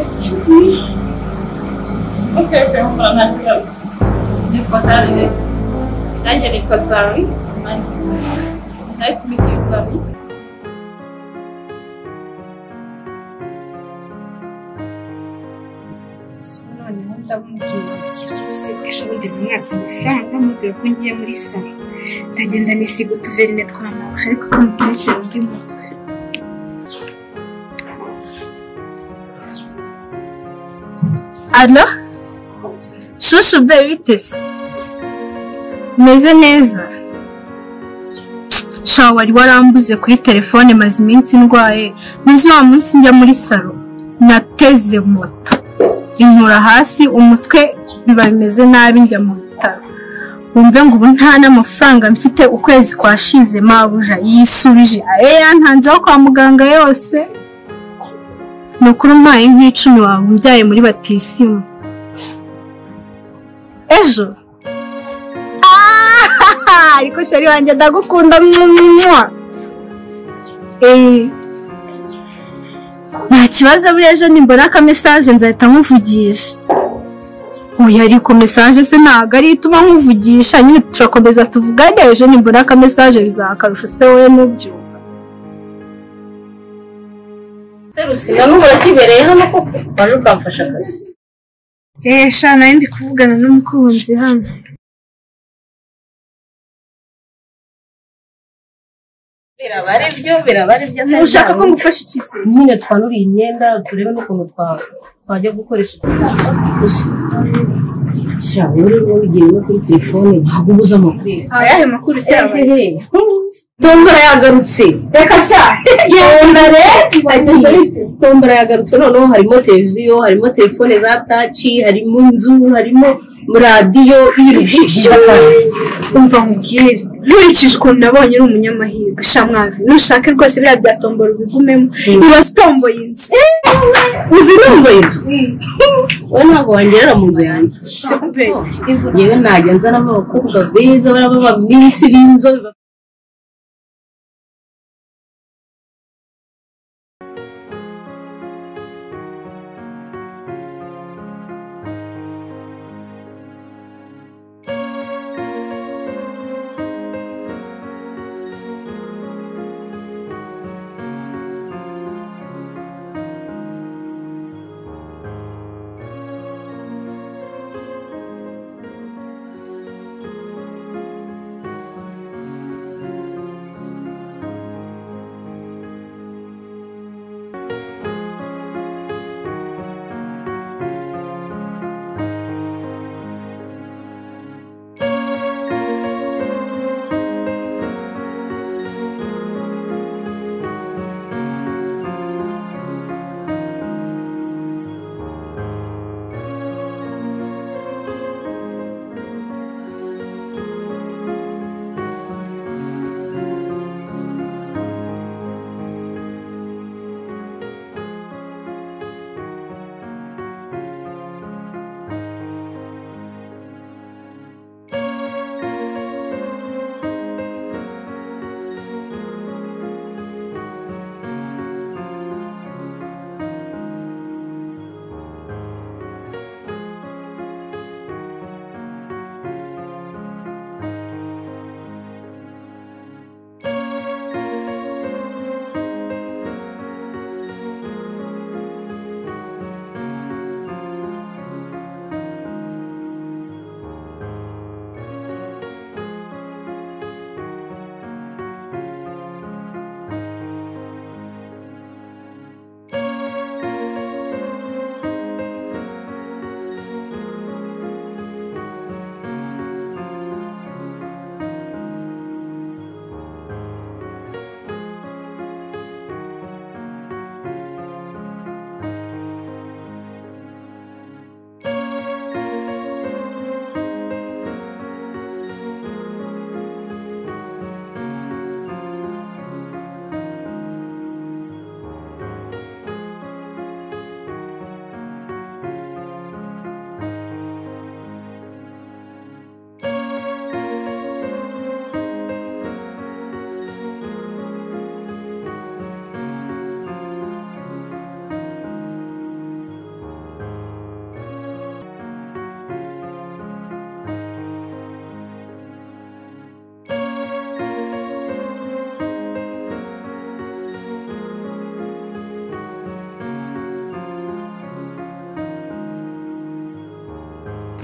Sim. Você perguntou nas crianças. Me contaram, né? Angelica Sari. Nice to meet you. Nice to meet you, Sari. noneho ndamubwira ati ashobora kumwatsa amafaranga amubwira ko ngiye muri salo ndagenda nisiga utuverine twamamaje ariko ko mutekera undi mutwe ano shushu be biteze meze neza sha wari warambuze kuri telefone maze iminsi ndwaye muzi wa munsi njya muri salo nateze moto inkura hasi umutwe biba bimeze nabi njya mu bitaro wumve ngo ubu nta n'amafaranga mfite ukwezi kwashize mabuja yisubije ayo yantanze aho kwa muganga yose ni ukuri umpaye nk'icumi wawe umbyaye muri batisimu ejo Ah! ariko shari wanjye ndagukunda mwumwa eee nta kibazo buriya ejo nimbona ka mesaje nzahita nkuvugisha oya ariko mesaje se ntabwo ari ituma nkuvugisha nyine turakomeza tuvugane ejo nimbona ka mesaje bizaha akarusho se wowe nubyumva Serusiga n'ubu urakibereye hano koko waje ukamfasha akazi. eee sha nawe ndi kuvugana n'umukunzi hano Biraba ari byo, biraba ari byo. ushaka ko ngufasha iki se nyine twanuriye imyenda turebe n'ukuntu twa- twajya gukoresha gusa shaka uri wigiye no kuri telefone ntabwo ubuze amakuru ayahe makuru se yabaye tombora yagarutse reka sha genda ati tombora yagarutse noneho harimo televiziyo harimo telefone za taci harimo inzu harimo radiyo ibintu byinshi cyane umva nkubwire nkurikije ukuntu nabonye uri umunyamahirwe shamwavi nushake rwose biriya bya tombora ubigumemo ibaze utomboye inzu uzi numva inzu we ntabwo wangerera mu nzu yanjye yewe najya nzanamo abakobwa beza baraba abamisi b'inzobe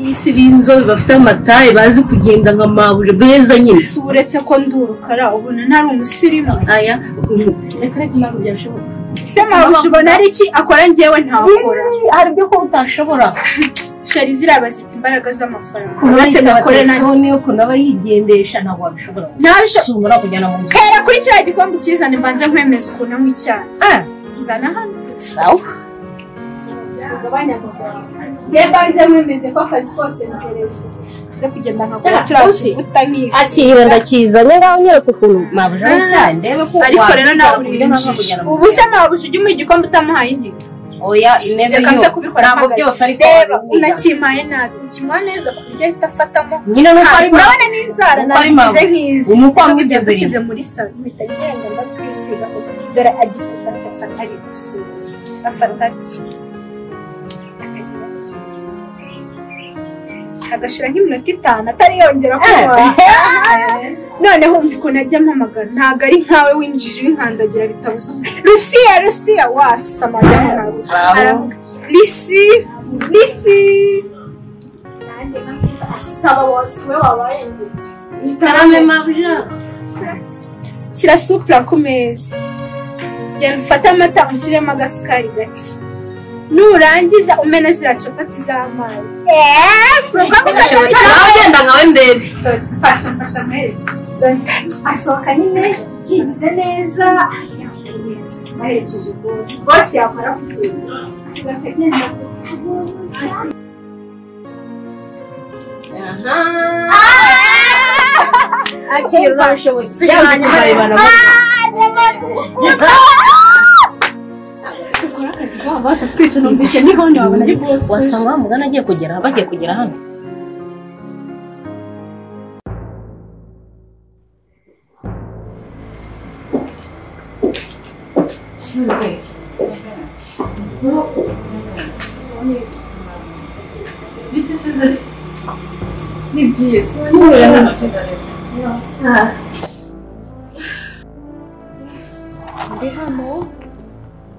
bisi b'inzobe bafite amataye bazi kugenda nka mabuja beza nyine si uretse ko ndi urukara ubona ntari umusirimu aya reka reka ntabwo byashoboka se mabuja ubona ari iki akora ngewe ntakora Ih, hari ibyo kuba utashobora shari ziriya zita imbaraga z'amafaranga uretse uretse gakore nayo telefone yo kunaba yigendesha ntabwo wabishobora ntabisho ushobora kujyana mu nzu hera kuri kiriya gikombe ukizane mbanze nkwemeza ukuntu anywa icyayi zana hano sawa ngebanze nkwemeze ko akazi kose ntereza uze kugenda nkakora turakivuta nk'izi akira ndakizanye ngaho nyereka ukuntu mabuja Ah, w'icyayi ndebe ko ariko rero wakwita ntabwo ku buryo nabwo urinjije kujyana mu ubu nzu. se mabuja ujya umuha igikombe utamuhaye indi oya intebe reka nze yo kubikora ntabwo mpagaze. byose ariko reba wabimwiga. unakimpaye nabi ukimuha neza ku buryo ahita afatamo nyine nuko ari mabuja urabona n'inzara Uko ari nazigize mabuja. nk'izi umukwamo Ntabwo ibyo biri byagusize muri salo mpita ngenda ndatwisiga kuko dore agifata afata ari gusura afata atyo akagira atyo. agashira nk'iminota itanu atari yongera kunywa noneho wumva ukuntu ajya ampamagara ntabwo ari nkawe winjije winkandagira bitabuze rusiya rusiya wasama ajya ntabwo Bravo. risi risi nanjye nkakita asitaba wasuwe wabaye njye itarame mabuja shyira supura ku meza genda ufate amata unshyiremo agasukari gake nurangiza umena ziriya capati z'amazi si ubwo kuko nawe genda nkawe ndebe fasha fasha mere asohoka nyine yigize neza yambaye neza aherekeje bose bose yamara kugenda akagenda akira urabishoboye yaba ikizarebana dukora akazi kabo batatwica numvise n'ihondo wabona ari bose wasanga wa mugana agiye kugera bagiye kugera hano Ni byiza. Ntuhura nabyo. Ndi hano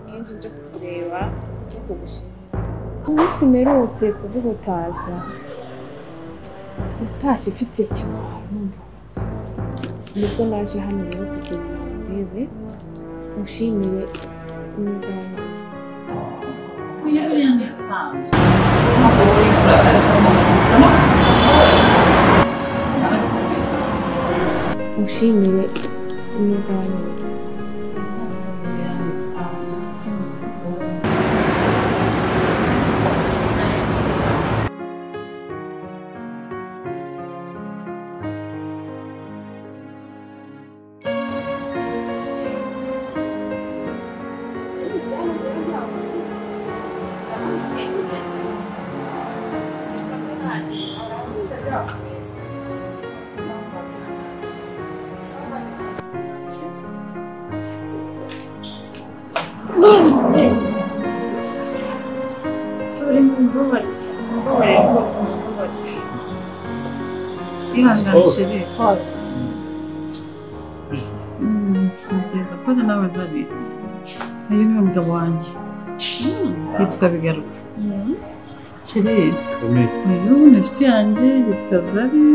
nkenshi nje kukureba no kugushima. Umunsi mperutse kuguhutaza utashye ufite ikimwaro numva nibwo naje hano rero kugira ngo ndebe ushimire neza wanjye ushimire neza wanjye Sorry, mumbabarire. Mumbabarire rwose mumbabarire. Ihangane chere. Mm, Ntekereza ko ari nawe uzanye. Uyu ni umugabo wanjye. Yitwa Bigaruka. Chere, uyu ni inshuti yanjye yitwa Zari.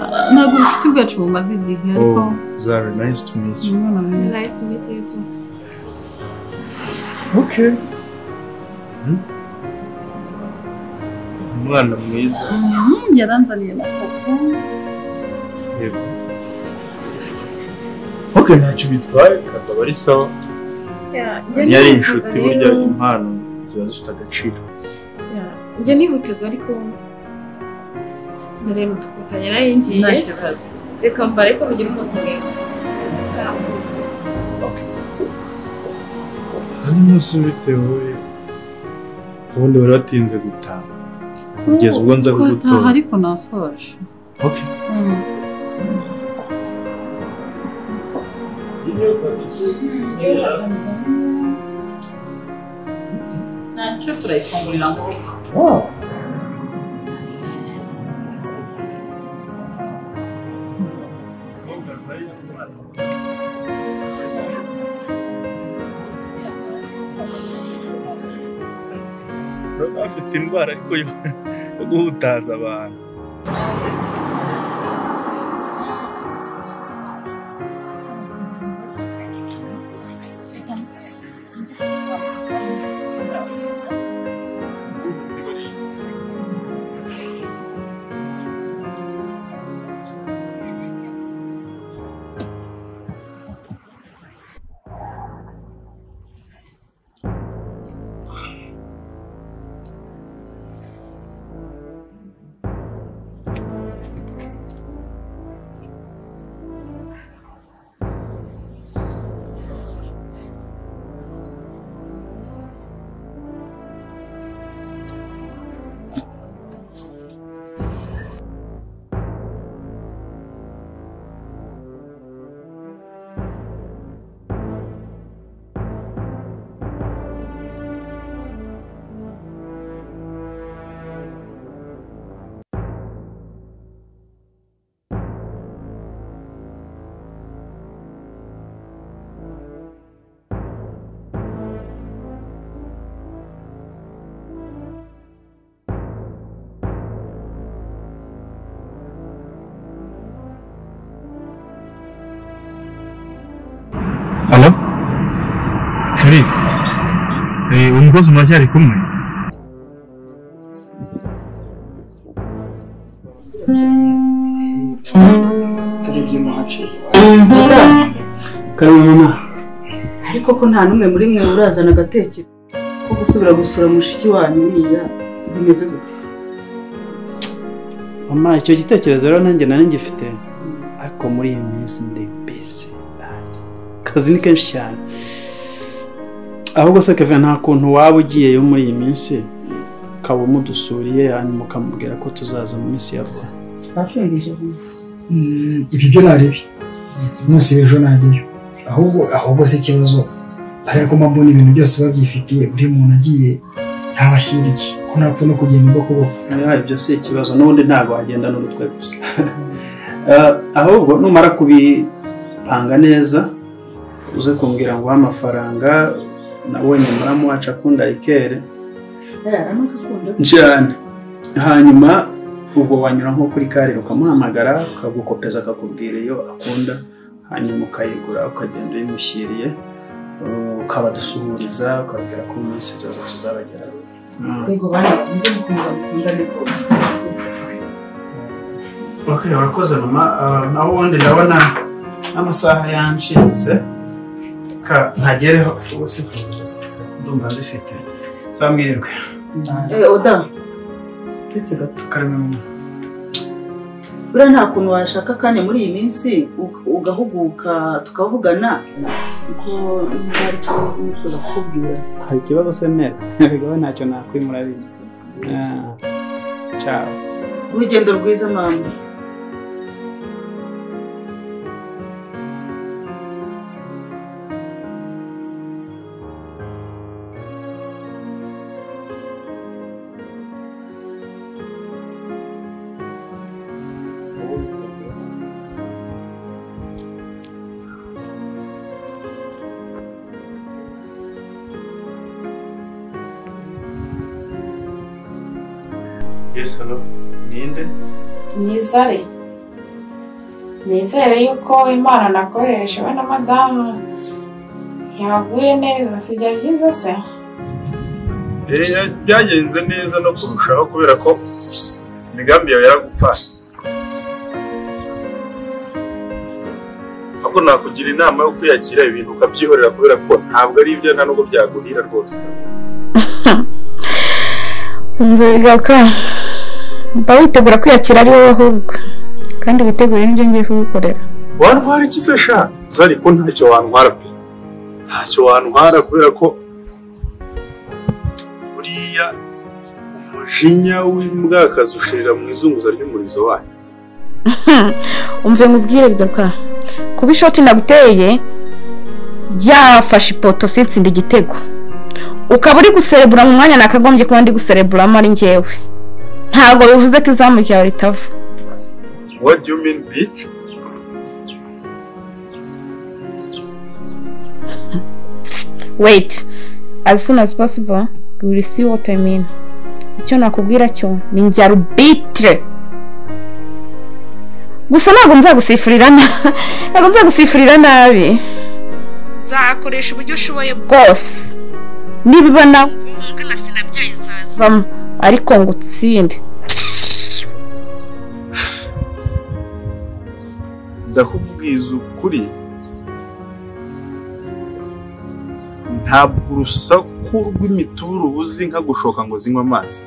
Ah, Ntabwo ubucuti bwacu bumaze igihe ariko Oh, Zari, nice to meet ni you. umwana mwiza. Nice to meet you too. Okay. Hmm? Umwana mwiza. Mhm, Yaranzaniye na koko. Yego. Okay, ntacyo bitwaye akaba ari sawa. Iyo ari inshuti burya impano ziba zifite agaciro. Njye nihutaga ariko ndareba tugatanya nayo Nta ngiye kibazo. reka mbare ko mugira ubuzima bwiza. Hano umunsi bitewe ubundi wari watinze gutaha. Kugeza ubwo nza Kwataha kugutora. ariko nasoje. Okay. Mm. ntacyo turayifungurira amaboko Wow. Urabona afite indwara ariko yo yo guhutaza abantu halo sheri eh, umukozi muracyari kumwe utarebye mu hace karemana ariko ko nta n'umwe muri mwe urazana agatekerezo ko gusubira gusura mushiki wanyu uriya bimeze gute mama icyo gitekerezo rero nanjye nari ngifite ariko muri iyi minsi ndi busy akazi ni kenshi cyane ahubwo se keve nta kuntu waba ugiyeyo muri iyi minsi ukaba umudusuriye hanyuma ukamubwira ko tuzaza mu minsi ya vuba twashongeje ibyo byo narebi umunsi w'ejo najyayo ahubwo ahubwo si ikibazo ariko mpamvu ibintu byose babyifitiye buri muntu agiye yabashyiriye ko ntapfa no kugenda uko kuboko Aha, ibyo si ikibazo n'ubundi ntabwo wagendana n'urutwe gusa Eh, ahubwo numara kubipanga neza uze kumbwira ngo uhe amafaranga nawe nyamara muwaca akundayikere cyane hanyuma ubwo wanyura nko kuri karire ukamuhamagara ukagukopeza akakubwira iyo akunda hanyuma ukayigura ukagenda uyimushyiriye eh, ukabadusuhuriza ukabwira ko mu minsi izaza tuzabageraho Mm. rwego bana undi mukunzi mukundane rwose Okay, urakoze mama Ah, naho ubundi ndabona n'amasaha yancitse ka ntagereho ubu sifuza ndumva nzifite saa mwirwe Eh, oda uretse gato karimo buriya nta kuntu washaka akanya muri iyi minsi ug- ugahuguka tukavugana kuko niba hari icyo nifuza kukubwira hari ikibazo se mera ntabwo ntacyo nakwimura bizi ciao urugendo rwiza mama yes hello ninde nizare nizere yuko imana nakoresha we na madamu yaguye neza sibyo byiza se Eh, byagenze neza no kurushaho kubera ko imigambi yawe yaragupfaye ahubwo nakugira inama yo kwiyakira ibintu ukabyihorera kubera ko ntabwo ari ibyo nta nubwo byaguhira rwose inzu bigaruka mba witegura kwiyakira ari wowe ahubwo kandi witegure n'ibyo ngiye kugukorera wantwara iki se sha zari ko ntacyo wantwara pe ntacyo wantwara kubera ko buriya umujinya w'imbwakazi ushirira mu izunguza ry'umurizo wayo umve nkubwire bigaruka kuba ishoti naguteye ryafashe ipoto sitsinda igitego ukaba uri guserebura mu mwanya nakagombye kuba ndi gusereburamo ari ngewe ntabwo bivuze ko izamu ryawe ritava what do you mean bitch wait as soon as possible we will see what i mean icyo nakubwira cyo ni njya rubitire gusa ntabwo nzagusifurira na- ntabwo nzagusifurira nabi nzakoresha uburyo ushoboye bwose niba ibona ungana sinabyaye izazamo ariko ngo utsinde ndakubwiza ukuri ntabwo urusaku rw'imituru uzi nka gushoka ngo zinywe amazi